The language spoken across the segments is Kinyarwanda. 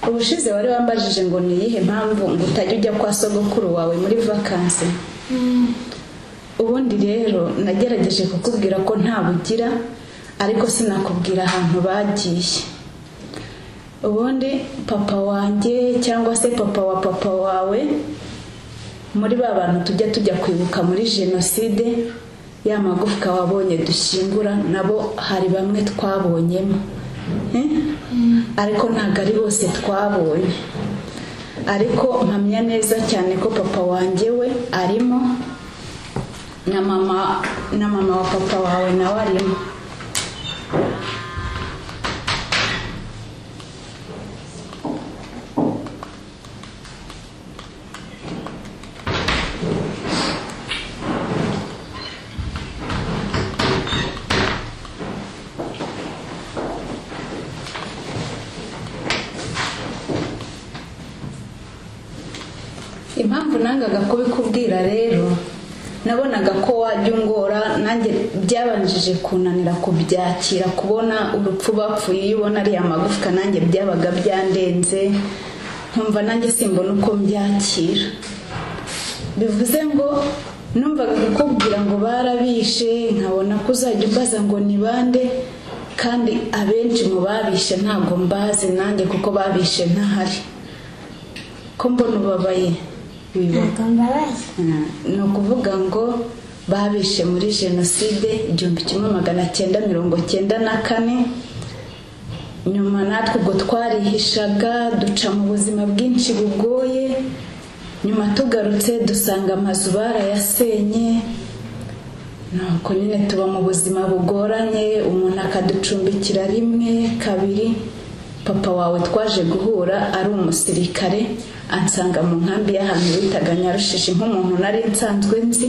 ubushize wari wambajije ngo ni iyihe mpamvu ngo utajya ujya kwa sogokuru wawe muri vakansi ubundi rero nagerageje kukubwira ko nta bugira ariko sinakubwira ahantu bagiye ubundi papa wanjye cyangwa se papa wa papa wawe muri ba bantu tujya tujya kwibuka muri jenoside ya magufwa wabonye dushyingura nabo hari bamwe twabonyemo Eh? ariko ntabwo ari bose twabonye ariko mpamya neza cyane ko papa wanjye we arimo na mama na mama wa papa wawe nawe arimo impamvu nangaga kubikubwira rero nabonaga ko wajya ungora nanjye byabanjije kunanira kubyakira kubona urupfu bapfuye iyo ubona ari amagufwa nanjye byabaga byandenze nkumva nanjye simbona uko mbyakira bivuze ngo numvaga kukubwira ngo barabishe nkabona ko uzajya ubaza ngo ni bande kandi abenshi mu babishe ntabwo mbazi nanjye kuko babishe ntahari ko mbona ubabaye biba ntabwo mbabaye ni ukuvuga ngo babishe muri jenoside igihumbi kimwe magana cyenda mirongo cyenda na kane nyuma natwe ubwo twarihishaga duca mu buzima bwinshi bugoye nyuma tugarutse dusanga amazu barayasenye nuko nyine tuba mu buzima bugoranye umuntu akaducumbikira rimwe kabiri papa wawe twaje guhura ari umusirikare ansanga mu nkambi y'ahantu bitaga nyarushishi nk'umuntu nari nsanzwe nzi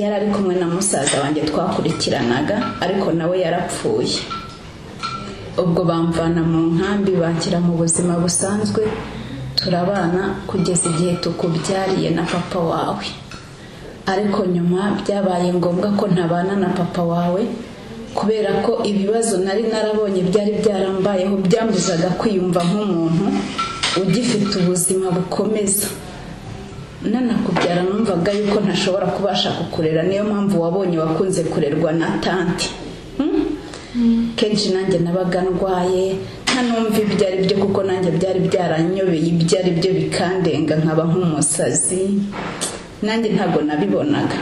yari ari kumwe na musaza wanjye twakurikiranaga ariko nawe yarapfuye ubwo bamvana mu nkambi banshyira mu buzima busanzwe turabana kugeza igihe tukubyariye na papa wawe ariko nyuma byabaye ngombwa ko ntabana na papa wawe kubera ko ibibazo nari narabonye byari byarambayeho byambuzaga kwiyumva nk'umuntu ugifite ubuzima bukomeza nanakubyara numvaga yuko ntashobora kubasha kukurera niyo mpamvu wabonye wakunze kurerwa na tanti Hmm? kenshi nanjye nabaga ndwaye ntanumva ibyo ari byo kuko nanjye byari byaranyobeye ibyo ari byo bikandenga nkaba nk'umusazi nanjye ntabwo nabibonaga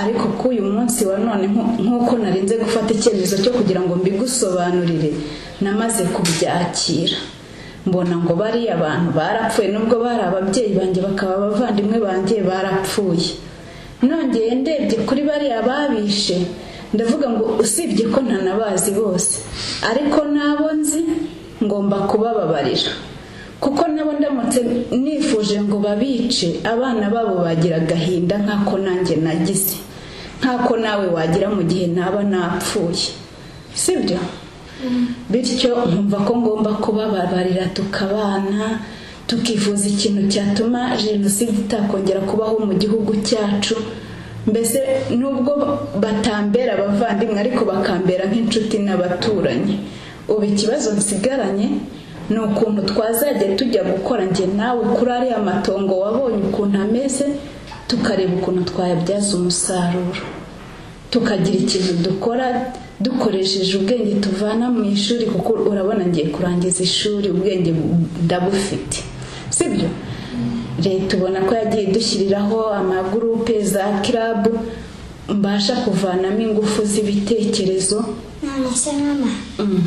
ariko k'uyu munsi wa none nko- nk'uko narinze gufata icyemezo cyo kugira ngo mbigusobanurire namaze kubyakira mbona ngo bariya abantu barapfuye nubwo bari ababyeyi banjye bakaba abavandimwe banjye barapfuye nongeye ndebye kuri bariya babishe ndavuga ngo usibye ko ntanabazi bose ariko n'abo nzi ngomba kubababarira kuko nabo ndamutse nifuje ngo babice abana babo bagira agahinda nk'ako nanjye nagize nk'ako nawe wagira mu gihe naba napfuye sibyo bityo nkumva ko ngomba kubababarira tukabana tukifuza ikintu cyatuma jenoside itakongera kubaho mu gihugu cyacu mbese nubwo batambera abavandimwe ariko bakambera nk'inshuti n'abaturanyi ubu ikibazo nsigaranye ni ukuntu twazajya tujya gukora njye nawe kuri ariya matongo wabonye ukuntu ameze tukareba ukuntu twayabyaza umusaruro tukagira ikintu dukora dukoresheje ubwenge tuvana mu ishuri kuko urabona ngiye kurangiza ishuri ubwenge ndabufite sibyo leta ubona ko yagiye idushyiriraho amagurupe za kirabu mbasha kuvanamo ingufu z'ibitekerezo none se mama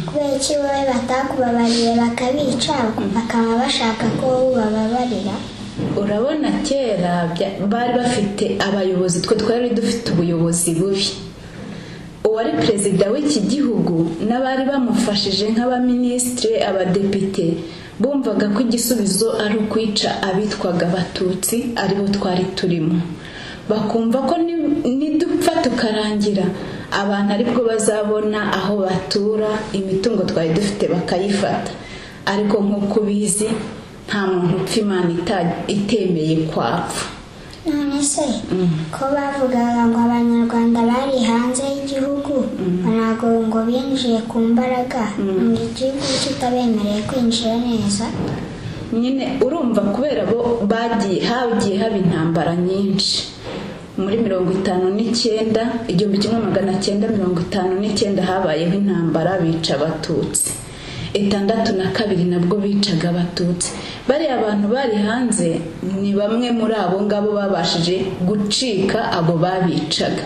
kubera iki wowe batakubabariye bakabica bakaba bashaka ko wowe ubababarira urabona kera bya- bari bafite abayobozi twe twari dufite ubuyobozi bubi uwari perezida w'iki gihugu n'abari bamufashije nk'abaminisitire abadepite bumvaga ko igisubizo ari ukwica abitwaga abatutsi aribo twari turimo bakumva ko ni- nidupfa tukarangira abantu aribwo bazabona aho batura imitungo twari dufite bakayifata ariko nk'uko ubizi nta muntu upfa imana ita- itemeye kwapfa none se ko bavugaga ngo abanyarwanda bari hanze y'igihugu ntabwo ngo binjiye ku mbaraga ngo igihugu kitabemereye kwinjira neza nyine urumva kubera bo bagiye hagiye haba intambara nyinshi muri mirongo itanu n'icyenda igihumbi kimwe magana cyenda mirongo itanu n'icyenda habayeho intambara bica abatutsi itandatu na kabiri nabwo bicaga abatutsi bariya abantu bari hanze ni bamwe muri abo ngabo babashije gucika abo babicaga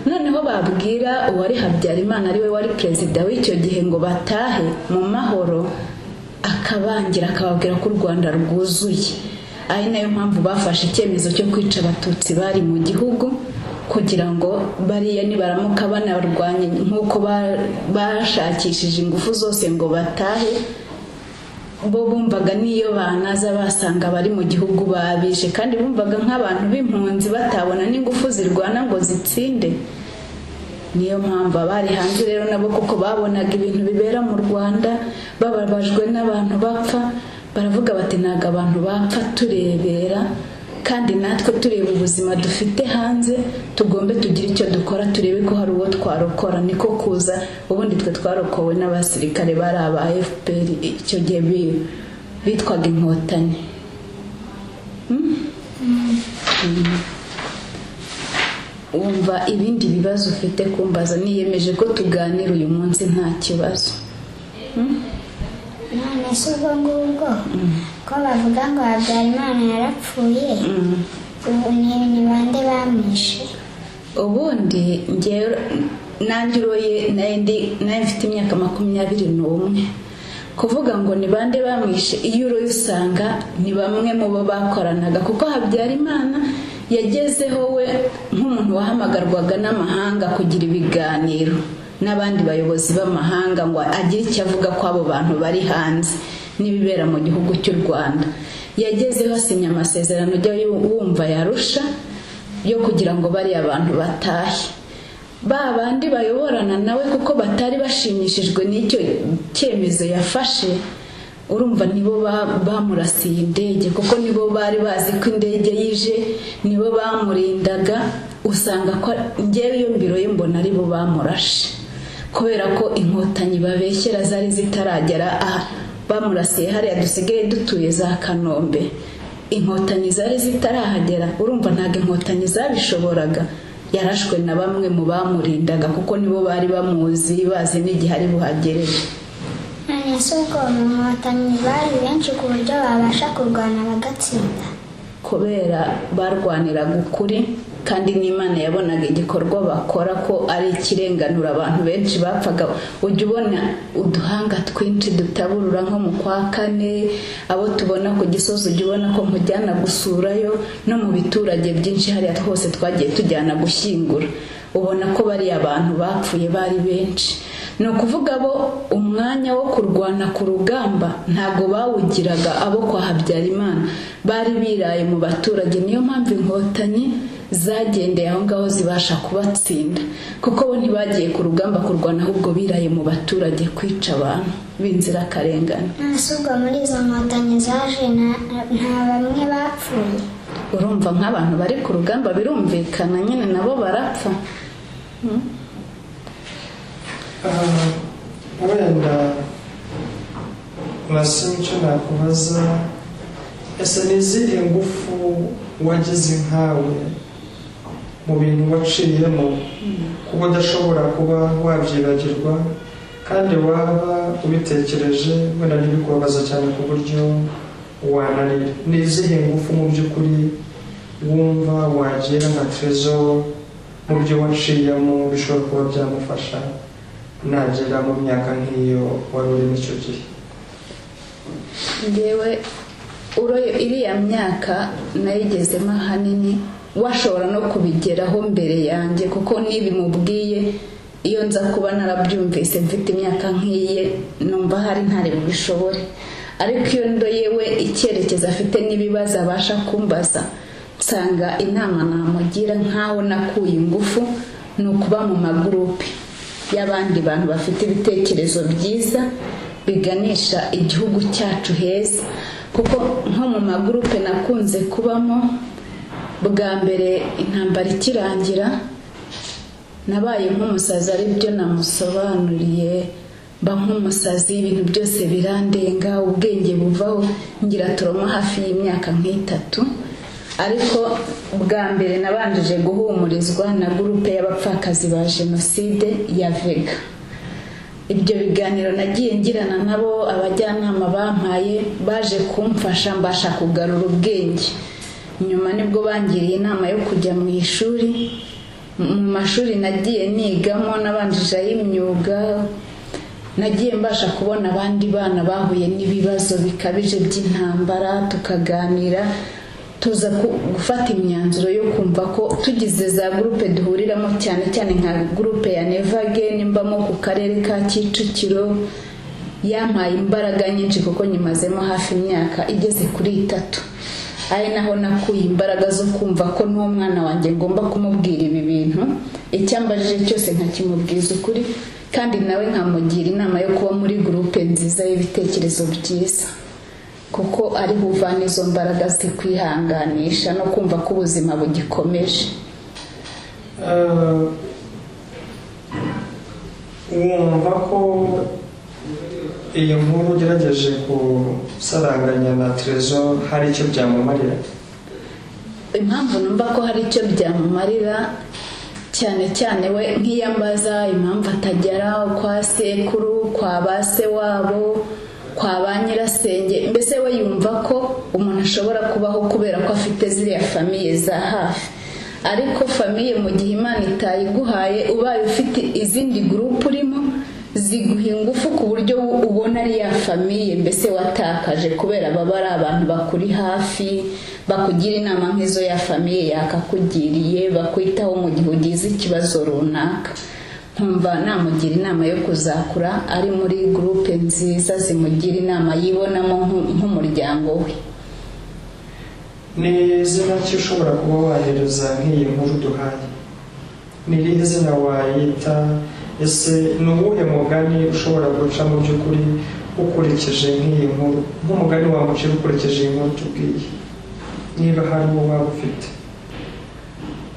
noneho babwira uwari habyarimana ariwe wari perezida w'icyo gihe ngo batahe mu mahoro akabangira akababwira ko u rwanda rwuzuye ari nayo mpamvu bafashe icyemezo cyo kwica abatutsi bari mu gihugu kugira ngo bariya nibaramuka banarwanye nk'uko ba- bashakishije ingufu zose ngo batahe bo bumvaga n'iyo banaza basanga bari mu gihugu babishe kandi bumvaga nk'abantu b'impunzi batabona n'ingufu zirwana ngo zitsinde niyo mpamvu abari hanze rero nabo kuko babonaga ibintu bibera mu rwanda bababajwe n'abantu bapfa baravuga bati ntabwo abantu bapfa turebera kandi natwe tureba ubuzima dufite hanze tugombe tugire icyo dukora turebe ko hari uwo twarokora niko kuza ubundi twe twarokowe n'abasirikare bari aba fpr icyo gihe bi- bitwaga inkotanyi wumva ibindi bibazo ufite kumbaza niyemeje ko tuganira uyu munsi nta kibazo none se ubwo ngubwo ko bavuga ngo habyarimana yarapfuye ubu ni ni bande bamwishe ubundi ngewe nanjye uroye nayo ndi- nayo mfite imyaka makumyabiri n'umwe kuvuga ngo ni bande bamwishe iyo uroye usanga ni bamwe mu bo bakoranaga kuko habyarimana yagezeho we nk'umuntu wahamagarwaga n'amahanga kugira ibiganiro n'abandi bayobozi b'amahanga ngo agire icyo avuga ko abo bantu bari hanze n'ibibera mu gihugu cy'u rwanda yagezeho asinya amasezerano ujya wumva yarusha yo kugira ngo bariya abantu batahe ba bandi bayoborana nawe kuko batari bashimishijwe n'icyo cyemezo yafashe urumva nibo ba- bamurasiye indege kuko nibo bari bazi ko indege yije nibo bamurindaga usanga ko ngewe iyo mbiroye mbona aribo bamurashe kubera ko inkotanyi babeshyera zari zitaragera aha bamurasiye hariya dusigaye dutuye za kanombe inkotanyi zari zitarahagera urumva ntabwo inkotanyi zabishoboraga yarashwe na bamwe mu bamurindaga kuko nibo bari bamuzi bazi n'igihe ari buhagerere none se ubwo mu nkotanyi bari benshi ku buryo babasha kurwana bagatsinda kubera barwaniraga ukuri kandi n'imana yabonaga igikorwa bakora ko ari ikirenganura abantu benshi bapfaga ujya ubona uduhanga twinshi dutaburura nko mu kwa kane abo tubona ku gisozi ujya ubona ko nkujyana gusurayo no mu biturage byinshi hariya twose twagiye tujyana gushyingura ubona ko bariya abantu bapfuye bari benshi ni ukuvuga bo umwanya wo kurwana ku rugamba ntabwo bawugiraga abo kwa habyarimana bari biraye mu baturage niyo mpamvu inkotanyi zagendeye aho ngaho zibasha kubatsinda kuko bo ntibagiye ku rugamba kurwana ahubwo biraye mu baturage kwica abantu b'inzirakarengane none se ubwo muri izo nkotanyi zaje na- nta bamwe bapfuye urumva nk'abantu bari ku rugamba birumvikana nyine nabo barapfa Ah, wenda urasoma icyo nakubaza ese ni izihe ngufu wagize nkawe mu bintu waciyemo kuko udashobora kuba wabyibagirwa kandi waba ubitekereje wenda ntibikubabaza cyane ku buryo wananira ni izihe ngufu mu by'ukuri wumva wagira nka trezo mu byo waciyemo bishobora kuba byamufasha nagera mu myaka nk'iyo wari urimo icyo gihe ngewe uroye iriya myaka nayigezemo ahanini washobora no kubigeraho mbere yanjye kuko n'ibimubwiye iyo nza kuba narabyumvise mfite imyaka nk'iye numva hari ntare bishobore ariko iyo ndo yewe icyerekezo afite n'ibibazo abasha kumbaza nsanga inama namugira nk'aho nakuye ingufu ni ukuba mu magurupe y'abandi bantu bafite ibitekerezo byiza biganisha igihugu cyacu heza kuko nko mu magurupe nakunze kubamo bwa mbere intambara ikirangira nabaye nk'umusazi ari byo namusobanuriye mba nk'umusazi ibintu byose birandenga ubwenge buvaho ngira turoma hafi y'imyaka nk'itatu ariko bwa mbere nabanjije guhumurizwa na gurupe y'abapfakazi ba jenoside ya vega ibyo biganiro nagiye ngirana nabo abajyanama bampaye baje kumfasha mbasha kugarura ubwenge nyuma nibwo bangiriye inama yo kujya mu ishuri mu mashuri nagiye nigamo n'abanjije ay'imyuga nagiye mbasha kubona abandi bana bahuye n'ibibazo bikabije by'intambara tukaganira tuza gufata imyanzuro yo kumva ko tugize za gurupe duhuriramo cyane cyane nka gurupe ya nevage nimbamo ku karere ka kicukiro yampaye imbaraga nyinshi kuko nyimazemo hafi imyaka igeze kuri itatu ari naho nakuye imbaraga zo kumva ko n'uwo mwana wanjye ngomba kumubwira ibi bintu icyo ambajije cyose nkakimubwiza ukuri kandi nawe nkamugira inama yo kuba muri gurupe nziza y'ibitekerezo byiza kuko ari buvana izo mbaraga zikwihanganisha no kumva ko ubuzima bugikomeje wumva ko iyi nkuru ugerageje gusaranganya na terezo hari icyo byamumarira impamvu numva ko hari icyo byamumarira cyane cyane we nk'iyambaza impamvu atagera kwa sekuru kwa ba se wabo kwa ba nyirasenge mbese we yumva ko umuntu ashobora kubaho kubera ko afite ziriya famiye za hafi ariko famiye mu gihe imana itayiguhaye ubaye ufite izindi gurupu urimo ziguha ingufu ku buryo ubona ari ya famiye mbese watakaje kubera baba ari abantu bakuri hafi bakugira inama nk'izo ya famiye yakakugiriye bakwitaho mu gihe ugize ikibazo runaka nkumva namugira inama yo kuzakura ari muri gurupe nziza zimugira inama yibonamo nk'umuryango we ni izina ki ushobora kuba wahereza nk'iyi nkuru duhaye ni irihe zina wayita ese ni uwuhe mugani ushobora guca mu by'ukuri ukurikije nk'iyi nkuru nk'umugani wamucira ukurikije iyi nkuru tubwiye niba hari uwo waba ufite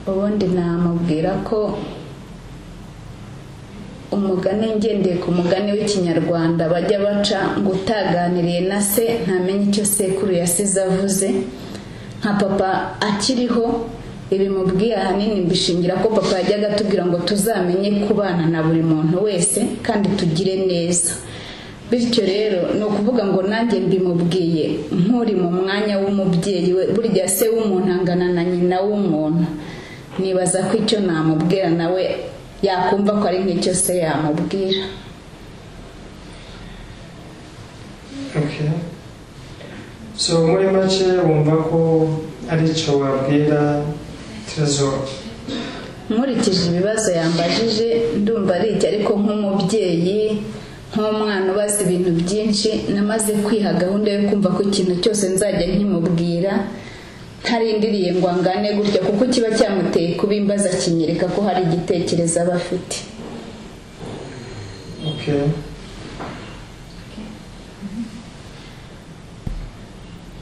ubundi namubwira ko umugani ngendeye ku mugani w'ikinyarwanda bajya baca ngo utaganiriye na se ntamenye icyo sekuru yasize avuze nka papa akiriho ibimubwiye ahanini mbishingira ko papa yajyaga atubwira ngo tuzamenye kubana na buri muntu wese kandi tugire neza bityo rero ni ukuvuga ngo nanjye mbimubwiye nk'uri mu mwanya w'umubyeyi we burya se w'umuntu angana na nyina w'umuntu nibaza ko icyo namubwira nawe yakumva ko ari nk'icyo se yamubwira so muri make wumva ko ari icyo wabwira terezo nkurikije ibibazo yambajije ndumva ari icyo ariko nk'umubyeyi nk'umwana ubaza ibintu byinshi namaze kwiha gahunda yo kumva ko ikintu cyose nzajya nkimubwira ntarindiriye ngo angane gutya kuko kiba cyamuteye kubimbaza kinyereka ko hari igitekerezo aba afite